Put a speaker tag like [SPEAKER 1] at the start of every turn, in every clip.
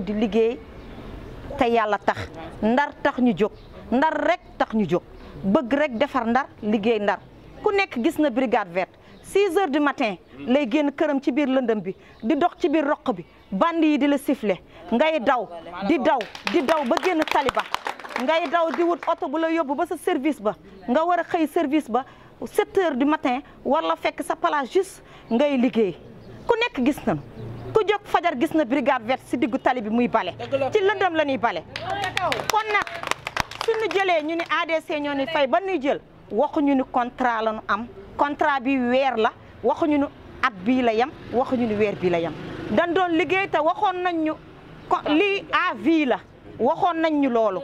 [SPEAKER 1] di liggéey te yàlla tax ndar tax ñu jóg ndar rek tax ñu jóg bëgg rek defar ndar liggéey ndar ku nekk gis na brigade verte 6 heures du matin lay génn këram ci biir lëndëm bi di dox ci biir roq bi bandi yi di la siffler ngay daw di daw di daw ba génn taliba ngay daw di wut oto bu la yóbbu ba sa service ba nga war a xëy service ba 7 heures du matin war la fekk sa place juste ngay liggéey ku nekk gis nañu ku jóg fajar gis na brigade verte si diggu tali bi muy bale ci lëndëm la ñuy bale kon nag suñu jëlee ñu ni ADC ñoo ni fay ba ñuy jël waxuñu ni contrat la ñu am contrat bi weer la waxuñu ni at bii la yem waxuñu ni weer bii la yem dañ doon liggéey te waxoon nañ ñu ko lii à vie la waxoon nañ ñu loolu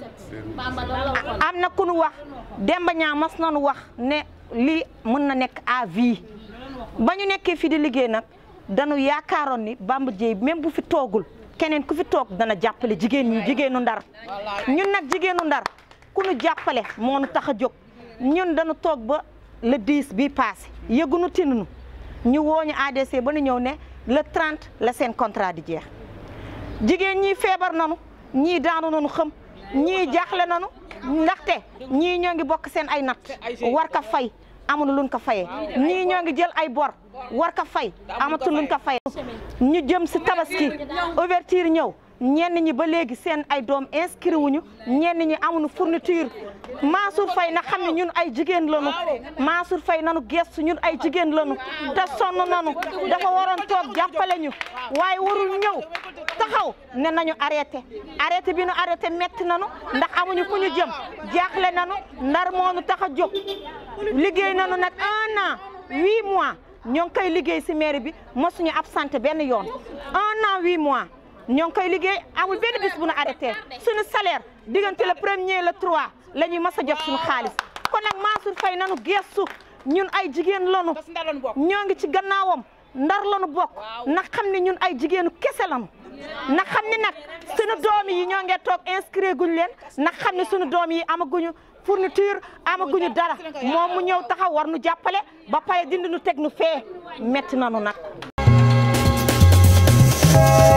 [SPEAKER 1] am na ku nu wax Demba ñaa mas nañu wax ne lii mën na nekk à vie ba ñu nekkee fii di liggéey nag dañu yaakaaroon ni Bamba Dieye même bu fi toogul keneen ku fi toog dana jàppale jigéen ñi jigéenu ndar ñun nag jigéenu ndar ku nu jàppale moo nu tax a jóg ñun dañu toog ba le 10 bii passé yëgunu tinunu ñu wooñu ADC ba nu ñëw ne le 30 la seen contrat di jeex jigéen ñi feebar nanu ñii daanu nanu xëm ñii jaaxle nanu ndaxte ñii ñoo ngi bokk seen ay natt war ka fay amuñu luñ ko fayee ñii ñoo ngi jël ay bor war ka fay amatu luñ ko fayee ñu jëm si tabaski ouverture ñëw ñenn ñi ba léegi seen ay doom inscrit wuñu ñenn ñi amuñu fourniture Mansour Faye na xam ne ñun ay jigéen lañu Mansour Faye nanu gestu ñun ay jigéen lañu te sonn nanu dafa waroon toog jàppale ñu waaye warul ñëw taxaw ne nañu arrêté arrêté bi nu arrêté metti nanu ndax amuñu fu ñu jëm jaaxle nanu ndar moonu tax a jóg liggéey nanu nag un an huit mois ñoo ngi koy liggéey si mairie bi mosuñu absenté benn yoon un an huit mois ñoo ngi koy liggéey amul benn bis bu nu arrêté suñu salaire diggante le premier le trois la ñuy mas a jot suñu xaalis kon nag Mansour Faye nanu gestu ñun ay jigéen lanu ñoo ngi ci gannaawam ndar lanu bokk na xam ne ñun ay jigéenu kese lanu na xam ne nag suñu doom yi ñoo ngee toog inscrit guñ leen na xam ne suñu doom yi amaguñu fourniture amaguñu dara moom mu ñëw taxaw war nu jàppale ba pare dindi nu teg nu fee metti nanu nag